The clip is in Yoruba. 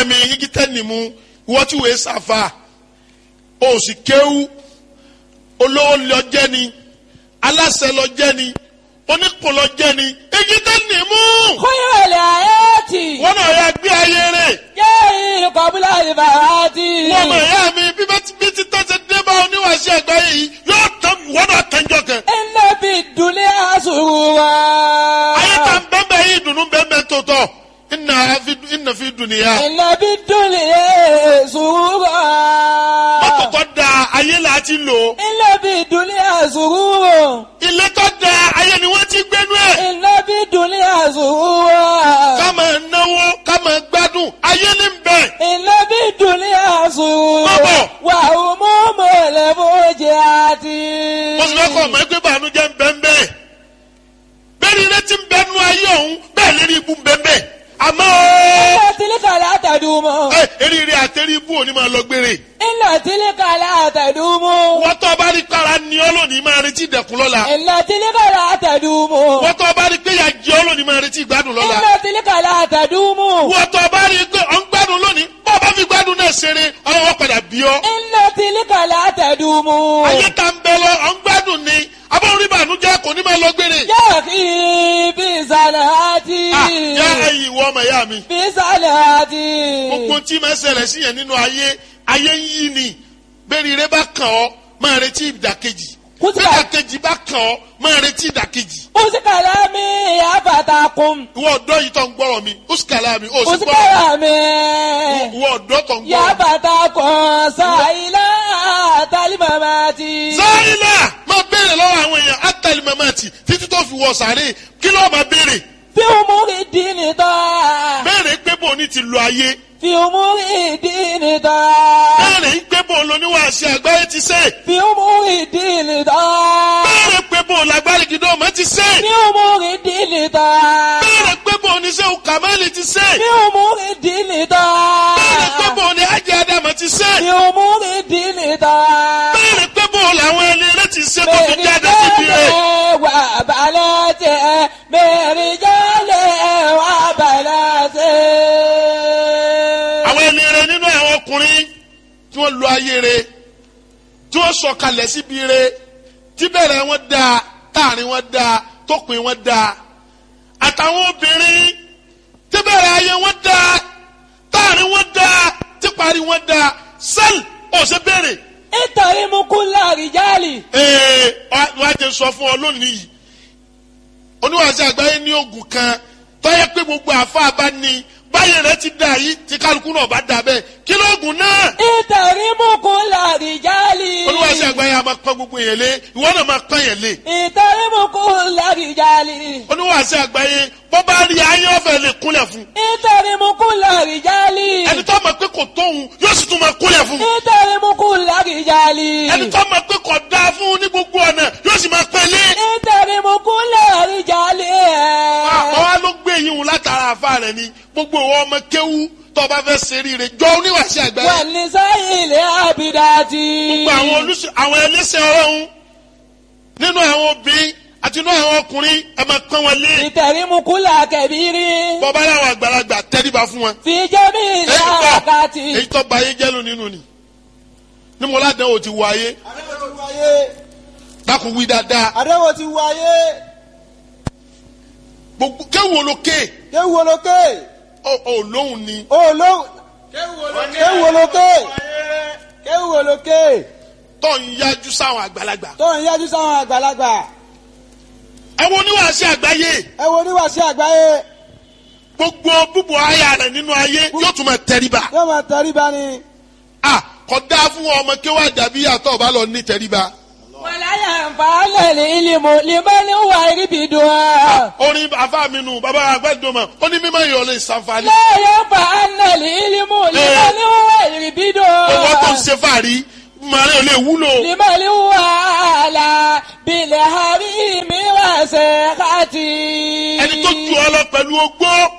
mi igi tẹ́ni mu ìwọ tí wòye sàfà o sì kéwú olówó lọ jẹ́ ni aláṣẹ lọ jẹ́ ni onípò lọ jẹ́ ni igi tẹ́ni mu خير الآيات wọn náà yà gbé ayé rẹ̀ جاهل قبل الفوات wọn mọ̀ ẹ̀yà mi bí bá ti bí ti tọ́ ṣe dé bá oníwàṣẹ àgbáyé yìí yóò tán wọn náà tẹ́jọ́ kẹ. إن في الدنيا سرورا ayé ta ń bẹ́ẹ̀ yìí dùnú bẹ́ẹ̀ tó tọ̀ ìnà fi ìnà fi dùnìyà. إن في الدنيا سرورا mọ́tò tó da ayé là á ti lò إن في الدنيا سرورا ilé tó da ayé ni wọ́n ti gbénú ẹ̀. إن في الدنيا سرورا ká máa náwó ká máa gbádùn ayé ní bẹ̀. إن في الدنيا سرورا Baba. وهموم الفوجات mo sì fẹ́ kọ́ ọmọ ẹgbẹ́ bànújẹ́ ń bẹ́ ń bẹ́ẹ̀. bẹ́ẹ̀ ni ilé ti ń bẹ́ nú ayé ọ̀hún bẹ́ẹ̀ lérí ibú ń bẹ́ ń bẹ́ẹ̀. àmọ́ إن تلك لا تدوم ẹ eríire àtẹrí ibú òní máa lọ gbére. إن تلك لا تدوم wọ́n tó bá rí kára ní ọ́ lónìí máa retí ìdẹ̀kùn lọ́la. إن تلك لا تدوم wọ́n tó bá rí pé ìyà jẹ ọ́ lónìí máa retí ìgbádùn lọ́la. إن تلك لا تدوم wọ́n tó bá rí pé ọ̀ ń gbádùn lónìí bọ́ ọ bá fi gbádùn náà ṣeré ọlọ́wọ́ padà bí ọ́. إن تلك لا تدوم ayé tá ń bẹ lọ ọ̀ ń gbádùn ni abọ́n rí bànújẹ́ kò ní máa lọ gbére. يا أخي بصلاتي Ah, yá ẹ̀yin ìwọ ọmọ ìyá mi. بصلاتي gbogbo tí máa ṣẹlẹ̀ sí yẹn nínú ayé ayé ń yí ni bẹ́ẹ̀ni rẹ bá kàn ọ́ máa retí ìdàkejì Kùtùbà. ìdàkejì bá kàn ọ́ máa retí ìdàkejì. أوسي كلامي أفتاكم ìwọ ọ̀dọ́ yìí tó ń gbọ́rọ̀ mi ó sì kàlá mi ó sì أوسي gbọ́rọ̀ كلامي ìwọ ọ̀dọ́ tó ń يا gbọ́rọ̀ mi. فتاكم سائلا تلمماتي sáyìnà máa béèrè lọ́wọ́ àwọn èèyàn átàlí mamati títí tó fi wọ sàárè kí ló máa béèrè في أمور الدين طاعة béèrè pé bò ní ti lo ayé في أمور الدين طاعة béèrè pé bò lóníwàásí àgbáyé ti ṣe في أمور الدين طاعة béèrè pé bò lágbárí gidi ọmọ ti ṣe في أمور الدين طاعة béèrè pé bò ní sẹ́wọ̀n kàmáìlì ti ṣe في أمور الدين béèrè pé طاعة bò ní ajé adama ti ṣe في أمور الدين طاعة béèrè pé bò làwọn ẹni rẹ ti ṣe tó fi jáde síbi rẹ وبناته برجاله وبناته àwọn ẹni rẹ nínú àwọn ọkùnrin tí wọ́n lo ayé rẹ tí wọ́n sọ̀kalẹ̀ síbi rẹ tí bẹ̀rẹ̀ wọn dáa táàrin wọn dáa tópin wọn dáa àtàwọn obìnrin tí bẹ̀rẹ̀ ayé wọn dáa táàrin wọn dáa tí parí wọn dáa sẹ́ẹ̀lì ọ̀sẹ̀ bẹ̀rẹ̀ اتهم كل رجال ee wàá jẹ sọ fún ọ lónìí yìí oníwàásù àgbáyé ní oògùn kan tọ́yẹ pé gbogbo àfa bá ní báyìí rẹ ti dà yìí tí kálukú náà bá dà bẹ́ẹ̀ kí lóògùn náà اتهم كل رجال oníwàásù àgbáyé a máa pọ́n gbogbo yẹn lé ìwọ náà máa pọ́n yẹn lé اتهم كل رجال oníwàásù àgbáyé bọ́ bá rí ayé ọ̀fẹ́ lè kúnlẹ̀ fún اتهم كل رجال ẹni tó mọ̀ pé kò tóun yóò sì tún máa kúnlẹ̀ fún اتهم كل رجال ẹni tó mọ̀ pé kò dáa fún ní gbogbo ọ̀nà yóò sì máa pẹ́ lé اتهم كل رجال àwọn wa ló gbé yín wò látara àfa rẹ ni gbogbo ìwọ ọmọ kéwú tó o bá fẹ́ ṣe rí rẹ jọ oníwàásù àgbáyé والنساء العابدات gbogbo àwọn olùsọ àwọn ẹlẹ́sẹ̀ ọlọ́run nínú àwọn obìnrin àti nínú àwọn ọkùnrin ẹ máa pọ́n wọn lé اتهم كل كبير bọ́bá láwọn àgbàlagbà tẹ́ríba fún wọn. في جميع èyí tó الأوقات èyí tó ba ayé jẹ́ ló nínú ni ní mo ládàá ò ti wọ ayé àdéhùn ti wáyé dákun wí dáadáa àdéhùn ti wáyé gbogbo kéwòn lókè kéwù olókè ọ ọ lóhùn ni olóhùn kéwù olókè kéwù olókè tó ń yájú sáwọn àgbàlagbà. tó ń yájú sáwọn àgbàlagbà ẹ wo oníwàásù àgbáyé ẹ wo oníwàásí àgbáyé gbogbo búbu aya rẹ nínú ayé yóò tún máa tẹríba. yóò máa tẹríba ni a kò dáa fún ọmọ kéwà dàbí àtọ̀ ọba lọ ní tẹríba. ولا ينفع العلم لمن هو يربدها orin afa mi nù bàbá àgbàdùnmọ̀ ó ní mímọ́ ìyọ̀ lè ṣàǹfààní. لا ينفع العلم لمن هو owó tó ń يربدها ṣe fàárí màrí ò lè wúlò. لمن هو على بالحريم وسخطي ẹni tó ju ọ lọ pẹ̀lú ogbó